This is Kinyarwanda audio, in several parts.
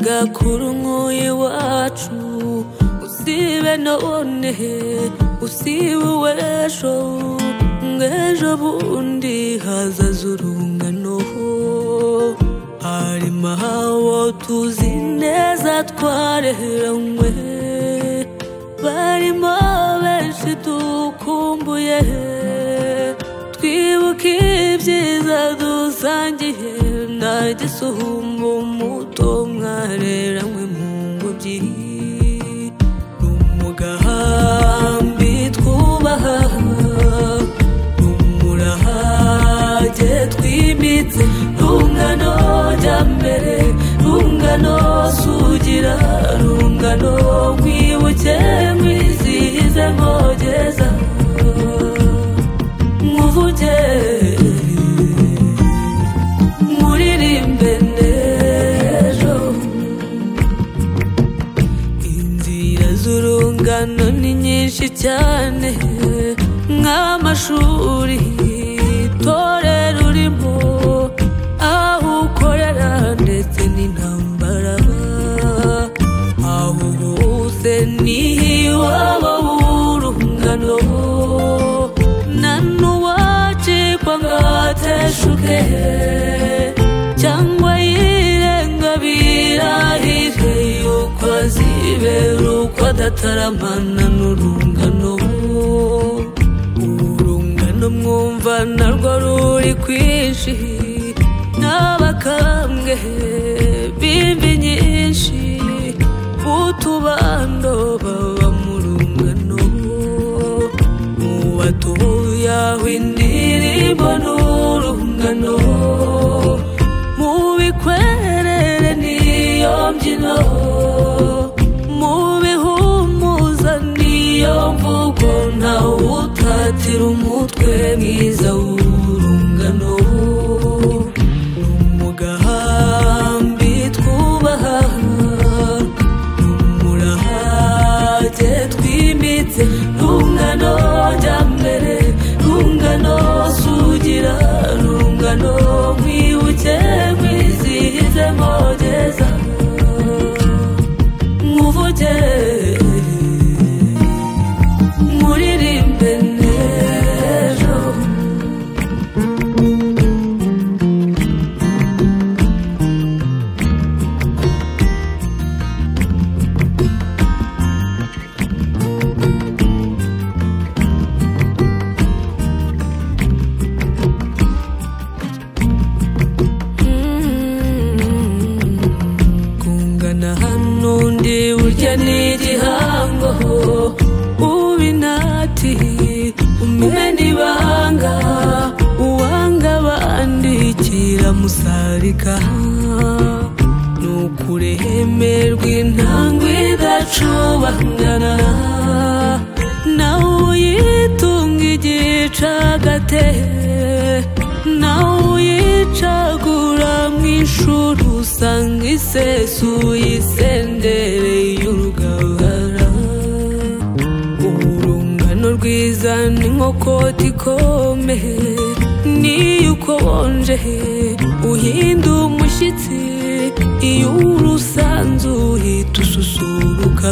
gakuru nk'uyiwacu usibe none usibe uw'ejo ng'ejo bundi hazaza urungano harimo hawo tuzi neza twarehanywe barimo benshi dukumbuye twibuka ibyiza dusangiye nta gisuhumbu muto mwareranywe mu ngobyi ni umugahambi twubaha ni umurahage twimitse rungano jya mbere rungano sugira rungano nkwibuke nkwizihize nkogeza nkuvuge nkuririmbe n'ejo inzira z'urungano ni nyinshi cyane nk'amashuri itorero urimo aho ukorera ndetse n'intambara aho uruhutse n'iwabo w'urungano nta n'uwacikwa ngo ateshuke cyangwa yirenga birahire yuko azibera uko adataramana n'urungano urungano mwumva narwo ruri kwinshi n'abakambwe bimbi nyinshi utubando baba mu rungano uwatuyaho indirimbo n'urungano mu bikwerere niyo mbyino mu bihumuza niyo mvugo ntawe utatira umutwe mwiza w'urungano ni umugahambi twubaha ni umurahage twimitse rungano jya mbere rungano sugira rungano nkwibuke nkwizihize nkogeza nkuvuge nkuririmbe n'ejo kungana hano undi burya ni igihango uba inati umena ibanga uwanga bandikira musarika ni ukureheme rw'intangwe idacubangana nawe uyitunga igicagate nawe uyicagura mu ishuri usanga isesuye isendere y'urugabara urungano rwiza ni nko koti ikomeye niyo ukonje uhinda umushyitsi iyo urusanzu uhita ususuruka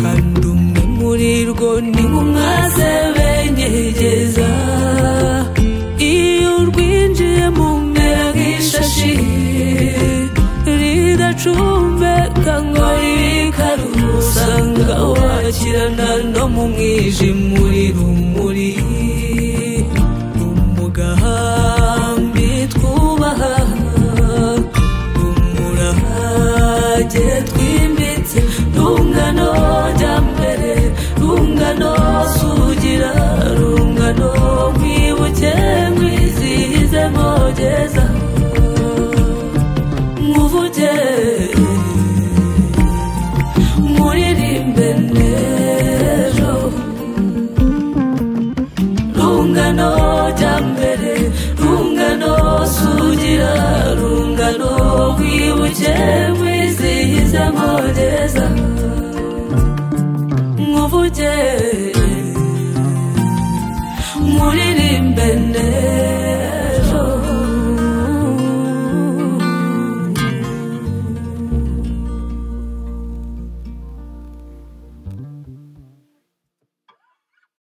kandi umwe muri rwo ni nk'umwasebenyegeza iyo urwinjiye mu mbega ishashi ridacumbeka ngo ribikare usanga wakirana no mu mwijima uri rumuri